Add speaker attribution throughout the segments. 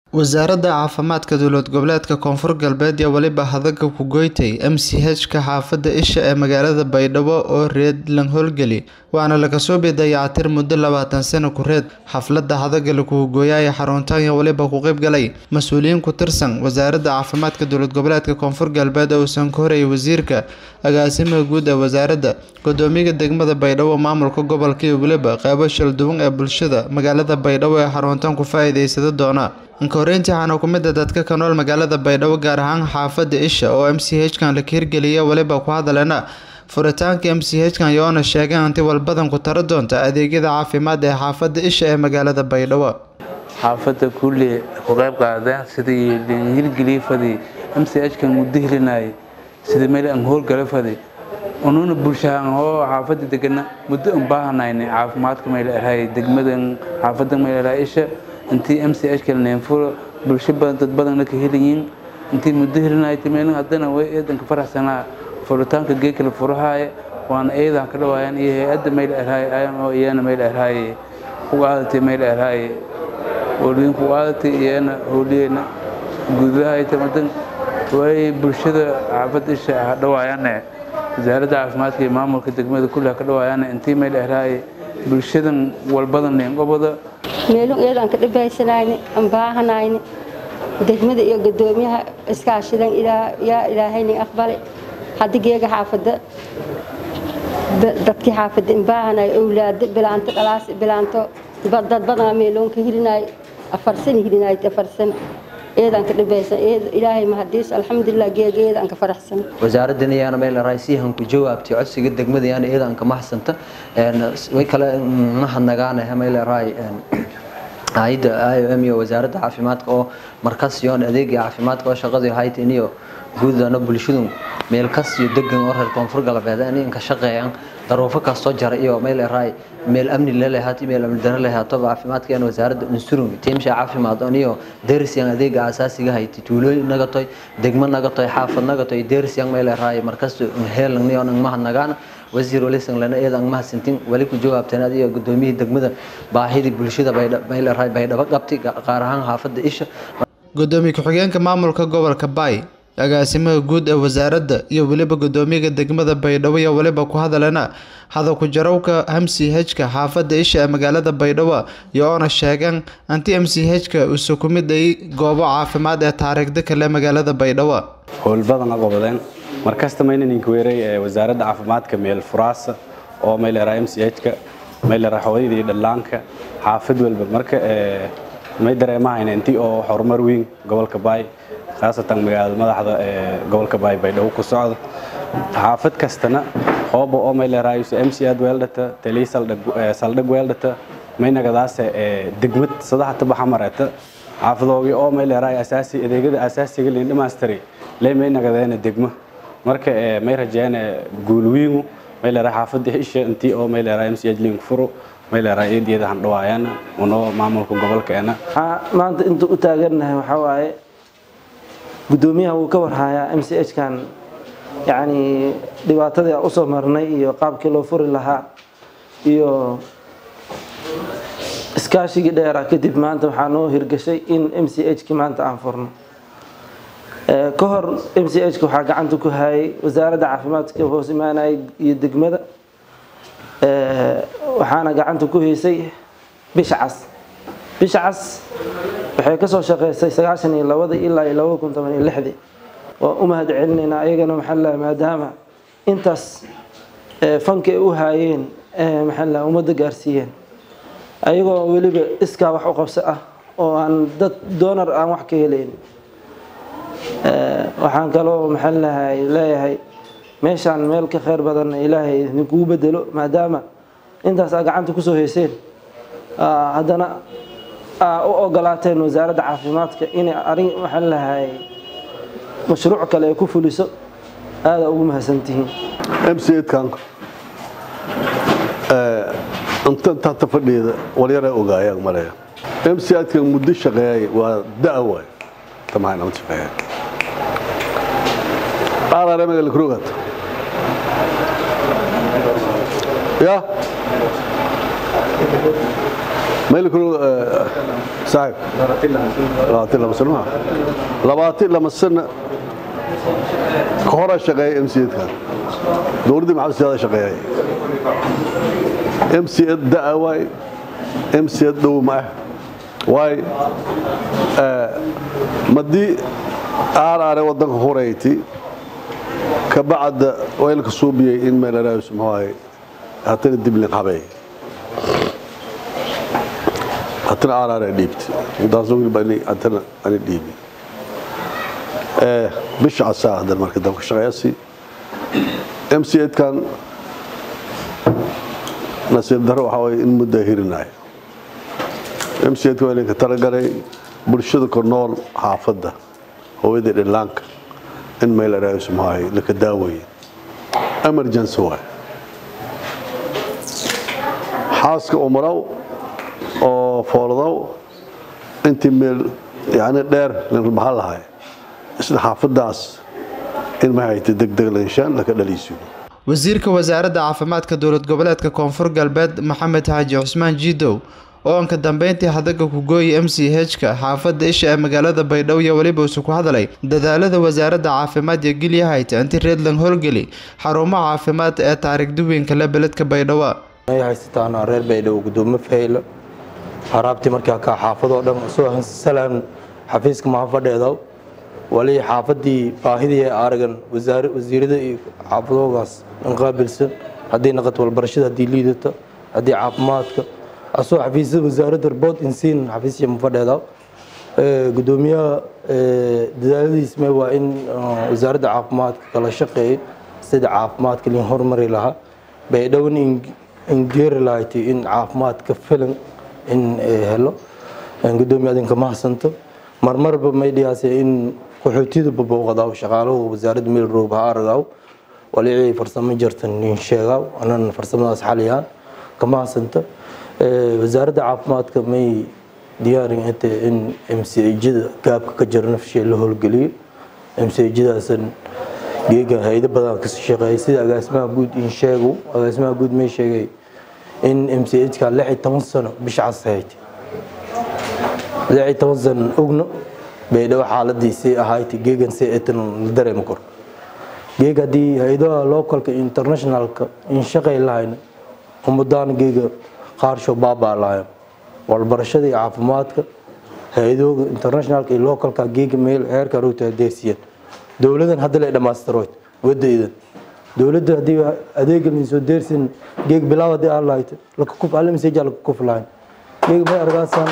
Speaker 1: wasaaradda caafimaadka dowlad goboleedka koonfur galbeed iyo weliba hadaga ku goytay m c h-ka xaafadda isha ee magaalada baydhabo oo reed lan howlgeli waana laga soo bidayactir muddo labaatan sano ku reed xafladda hadaga lakugu gooyaya xaruntaan iyo weliba ku qeyb galay mas-uuliyiin ku tirsan wasaaradda caafimaadka dowlad goboleedka koonfur galbeed oo uusan ka horeyay wasiirka agaasimaha guud ee wasaaradda gudoomiyaha degmada baydhabo maamulka gobolka iyo weliba qeybo shalduwan ee bulshada magaalada baydhabo ee xaruntaan ku faa-iideysada doona inka horeyntii waxaana ku mid a dadka ka nool magaalada baydhabo gaar ahaan xaafadda isha oo m c h kan la hirgeliya weliba ku hadaleena furitaanka m c h kan yoona sheegeen inti walbadan ku taro doonta adeegyada caafimaad ee xaafadda isha ee magaalada baydhabo
Speaker 2: xaafadda kulli ku qayb qaadeen sidii hirgeliyey fadi m c h kan muddo helinayay sidii meel aan howlgala fadi ununa bulshahaan oo xaafadda degana muddo un baahanayna caafimaadka meel ahay degmadan xaafadda meel ahay isha intii m c h kalneenfuro bulsho badan dad badanna ka helayiin intii muddo helinayta meelin haddana way eedanka faraxsanaa furitaanka geekala furahaaya waana eedan ka dhawaayaan iyo hay-adda meel erhaay ayan oo iyana meel erhaay u aadatay meel erhaay howliyinku u aadatay iyana howliyeyna gudahayta madan way bulshada xaafadda isha ha dhawaayaane wasaaradda caafimaadka iyo maamulka degmada kulli ha ka dhawaayaane intii meel erhaay bulshadan walbadan neengobada
Speaker 3: meelun iyadaan ka dhibaysanayni aan baahanayni degmada iyo gadoomiyaha iskaashidan yaa ilaahayni aqbale haddi geega xaafada dadkii xaafada in baahanay owlaado bilaanto dhalaas bilaanto dad badanaa meeloon ka hilinay afar sano hilinay afar sano iyadaan ka dhibaysan ilaahay mahadiis alxamdulilah geega iyadaan ka faraxsan
Speaker 4: wasaaraddan iyaana meel raaysiyahan ku jawaabtay codsiga degmada iyaana iyadaan ka maxsanta way kale mahadnagaanaha meel raay hayadda i o m iyo wasaaradda caafimaadka oo markas yoon adeega caafimaadka oo shaqadii haytin iyo guudana bulshadu meel kas iyo degan oo reer koonfur galbeed in ka shaqeeyaan daruufo kastoo jara iyo meel raay meel amni lelehaat meel amni dara lehaato caafimaadka wasaaradda unsurung tiimsha caafimaad on iyo derisyan adeega asaasiga hayti tuulooyin nagatoy degmo nagatoy xaafad nagatoy derisyan meel raay markas heelan iyo mahadnagaan wasiir walisan lana iyada ang mahadsantin wali ku jawaabteen adiyo gudoomiyihii degmada baahidii bulshada bayleray baydhabo qabtay qaar ahaan xaafadda isha
Speaker 1: gudoomiye ku-xigeenka maamulka gobolka baay agaasimaha guud ee wasaaradda iyo weliba gudoomiyaha degmada baydhabo iyo weliba ku hadaleena hada ku jarowka m c h-ka xaafadda isha ee magaalada baydhabo iyo oona sheegeen anti m c h-ka uuse ku mid ay goobo caafimaad ee taariikhda kale magaalada baydhabo
Speaker 5: howlbadan aqobadeen markasta maynaninka weeray ee wasaaradda caafimaadka meel furaasa oo mayleraa m c h-ka mayleraa hooyada iyo dhallaanka xaafad walba marka may dareemahayna intii oo horumar weyn gobolka baay khaasatan magaalada madaxda ee gobolka baay baydhabo ku socda xaafad kastana hooba oo mayleraays m c ad weeldhata taliy saldhag weeldhata maynagadaase degmad sadaxta baxamareeta xaafadoogii oo mayleeraay asaasi adeegyada asaasiga liin dhamaastiri lee maynagadeena degmo marka may rajeene guulwiingu mayleraa xaafadda isha intii oo mayleraa m c h link furo mayleraa eediyada handhawaayaan unoo maamulka gobolkeena
Speaker 6: maanta inta u taagannahay waxaa waaye gudoomiyaha wuu ka warhayaa m c h kan yacni dhibaatadii aan usoo marnay iyo qaabkii loo furi lahaa iyo iskaashigii dheera kadib maanta waxaa noo hirgashay in m c h ki maanta aan furno ka hor m c h ka waxaa gacanta ku hayay wasaaradda caafimaadka hoos imaanayay iyo degmada waxaana gacanta ku haysay bisha cas bisha cas waxay kasoo shaqeysay sagaashan iyo labadii ilaa iyo labada kun toban iyo lixdii waan u mahad celinaynaa ayagana maxaa la maadaama intaas fanka ay u haayeen maxaa la ummadda gaarsiiyeen ayagoo weliba iskaa wax u qabso ah oo aan dad doonar aan wax ka helayn waxaan kaloo maxaa lahay leeyahay meeshaan meel ka kheyr badan ilaahay idinkugu bedelo maadaama intaas aa gacanta kusoo hayseen haddana aa u ogolaateen wasaaradda caafimaadka inay arin maxaa lahay mashruuc kale ay ku fuliso aada ugu mahadsantihiin
Speaker 7: m c kan intaata fadhiida walyara ogaayaan maleya m c kan muddo shaqeeyay waa da' waay tamahan ama shaqeeya qaadare magal krugat ya mayl kulu saaxib labaatan lama sano maaha labaatan lama sano ka hora shaqeeya mcedka dowladdii maxamed siyaada shaqeeyay mced da'a waay mced dhow ma ah waay madii aaraare waddanka horeyti ka bacda weylka suubiyey in meelaraayus muxuu hatana diblin habey hatana aaraare dhiibti intaas weliba ani hatana ani dhiibi bisha casaa hadan marka dabka shaqeeyasi mcedkan nasiib daro waxaa waye in muddaa hirinayo mcedka waa idinka talagalay bulshada ku nool xaafadda hooyadii dhillaanka in meelaraayus muxuu laka daaweeye emergency waay xaaska umrow oo fooldow intii meel yani dheer maxaa lahay isla xaafadaas in mahayta degdeg lanshaan laka dhaliisiyo
Speaker 1: wasiirka wasaaradda caafimaadka dowlad goboleedka koonfur galbeed maxamed xaaji cusmaan jiidow oo anka dambeyntii hadaga kugooyi m c h-ka xaafadda isha ee magaalada baydhabo iyo weliba isu ku hadlay dadaalada wasaaradda caafimaad iyo gilyahayta inti reedland howlgeli xarumaha caafimaad ee taariikh duwinka le beledka baydhabo
Speaker 8: ay haysataan reer baydhabo gudoomo fahaylo haraabtii markaa ka xaafadoo dhan soo salaan xafiiska mahafadheedaw wali xaafadii baahidii ee aragan wasiirada iyo xaafadoogaas inqaabilsan haddii naqad walbarashada haddii liidata haddii caafimaadka asoo xafiisyada wasaaradda report insiin xafiisya mafadheedaw gudoomiyaha dadaaladiisme waa in wasaaradda caafimaadka kala shaqeeyay sida caafimaadka lin horumari lahaa baydhowna ingeeri lahayti in caafimaadka filan in helo gudoomiya adinka mahadsanto marmarba maydhiyaase in qaxootiyada babooqadaw shaqaalahu wasaaradda meel roob ha aragaw walicii farsamo jartan in sheegaw anan farsamadaas xaliyaan ka mahadsanto wasaaradda caafimaadka may diyaarin inta in mcjada gaabka ka jira nafshee la howlgeliyo mcjadaasan geega hay-ado badan ka shaqeeyay sida agaasimaha guud in sheegu agaasimaha guud may sheegay in mchka lix iyo toban sano bisha cas ahayd lix iyo toban sano ogno baydhabo xaaladiisii ahayd geegan si etan la dareemi karo geeg haddii hay-adaha localka internationalka in shaqay lahayna umadaan geega qaarsho baabaa lahayn walbarashada iyo caafimaadka hay-adooga internationalka iyo localka geega meel heerka rowta adeegsiyeen dowladan hadda la dhammaystiroyd wadaydan dowladda haddii adeega soo deersin geeg bilaab haddii aan lahayd laka kuf alle message laka kuf lahayn geeg may argaasan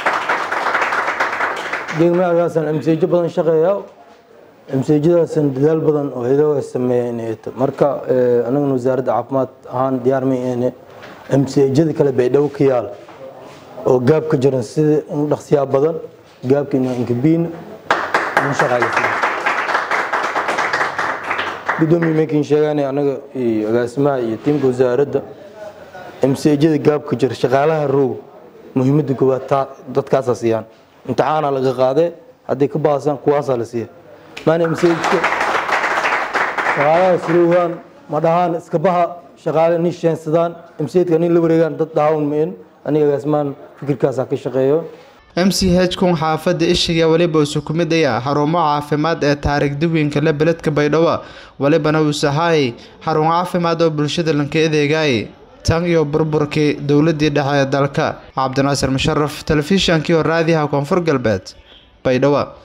Speaker 8: geeg may argaasan message badan shaqeeya messajadaasan dadaal badan oo hayadooga sameeya inay eto marka anagana wasaaradda caafimaad ahaan diyaar may ene msjada kale baydhabo ka yaal oo gaab ka jiran sida in dhaqsiyaa badan gaabka inkabiin in shaqaaleysiin gudoomiye makin sheegaan anaga agaasimaha iyo tiimka wasaaradda msjada gaabka jira shaqaalaha roog muhiimada koowaad dadkaasaa siiyaan imtixaana laga qaadee hadday ka baasaan kuwaasaa la siiya maana msjka shaqaalaha suroogaan ma dhahaan iska baha shaqaale nin sheensadaan msjka nin la wareegaan dad dhaawan main aniga agaasimahan fikirkaasaa ka shaqeeyo
Speaker 1: m c h kun xaafadda ishiga weliba isu ku mid ayaa xarumo caafimaad ee taariikh duwinka le beledka baydhabo welibana uusahaayay xarun caafimaad oo bulshada lanka adeegaayay tan iyo burburkii dowladii dhexe ee dalka cabdinaasir musharaf telefishankii oo raadiyaha koonfur galbeed baydhabo